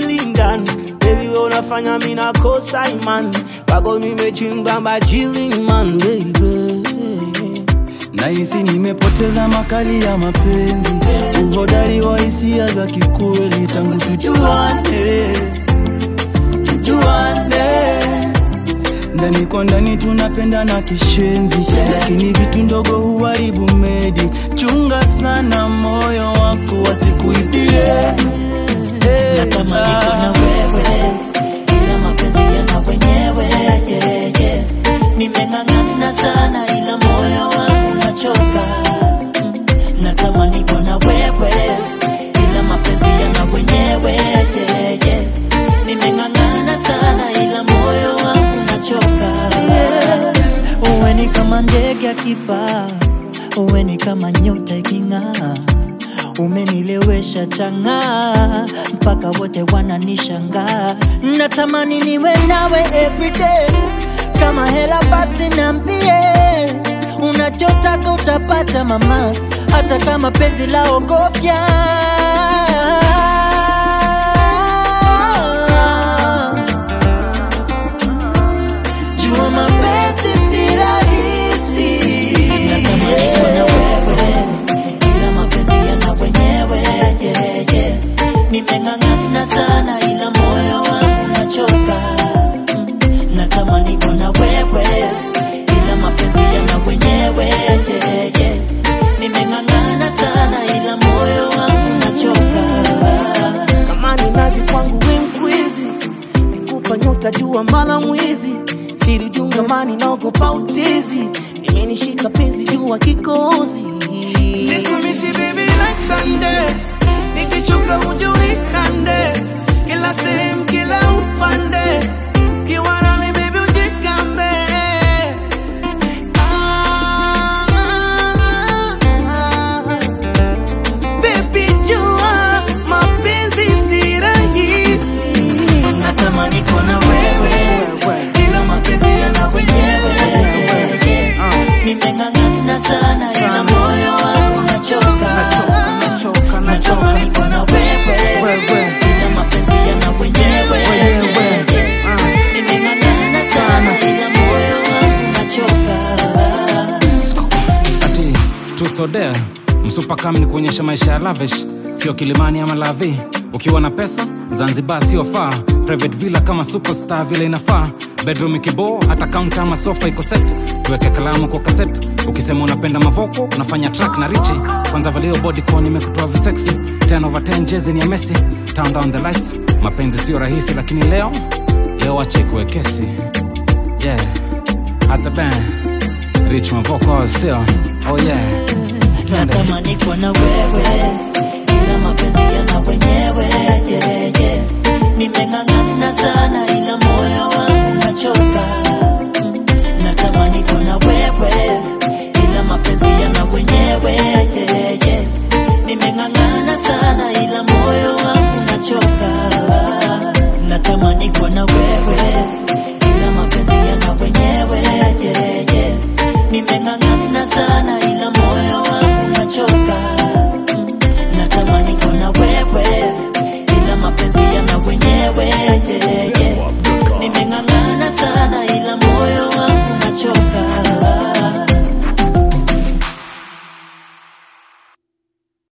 akili ndani Baby wewe unafanya mimi nakosa imani Kwako nimechimba majili man baby Nahisi nimepoteza makali ya mapenzi, uhodari wa hisia za kikweli tangu tujuane, tujuane. Ndani kwa ndani tunapendana kishenzi, lakini vitu ndogo huharibu medi. Chunga sana moyo wako wasikuibie. Hey, natamani kuwa na wewe ila mapenzi yana wenyewe yeah, yeah. nimeng'ang'ana sana ila moyo wangu nachoka Mm, natamani kuwa na wewe ila mapenzi yana wenyewe yeah, yeah. nimeng'ang'ana sana ila moyo wangu nachoka uwe ni kama ndege akipaa uwe ni kama nyota iking'aa umenilewesha chang'aa mpaka wote wananishangaa natamani niwe nawe everyday kama hela basi nambie unachotaka utapata mama hata kama penzi la ogofya jua mapenzi si rahisi natamani kuwa na wewe ila mapenzi yana wenyewe yeah, yeah. nimeng'ang'ana sana ila moyo wangu nachoka Mm, natamani kuwa na wewe ila mapenzi yana wenyewe yeah, yeah. nimeng'ang'ana sana ila moyo wangu nachoka kama ni nazi kwangu we mkwizi nikupa nyota jua mala mwizi siri jungamani naogopa utizi imenishika penzi jua kikozi nikumisi baby like Sunday nikichoka uje unikande kila sehemu kila upande ukiwa nami baby ujigambe ah, ah, ah. Baby jua mapenzi si rahisi natamani kuwa na wewe ila mapenzi yana wenyewe nimeng'ang'ana sana ila moyo wangu nachoka natamani kuwa na wewe ila mapenzi yana wenyewe nimeng'ang'ana sana ila moyo wangu nachoka ati truth or dare msupa kam ni kuonyesha maisha ya lavish sio kilimani ama lavi ukiwa na pesa zanzibar sio faa private villa kama superstar vile inafaa bedroom ikiboo hata kaunta ama sofa iko set tuweke kalamu kwa kaset ukisema unapenda mavoko unafanya track na richi kwanza valio bodycon imekutoa visexy 10 over 10 jezi ni ya messi turn down the lights mapenzi sio rahisi lakini leo leo wache kuwekesi yeah at the band rich mavoko sio oh yeah Twende. natamani kuwa na wewe ila mapenzi yana wenyewe yeah, yeah.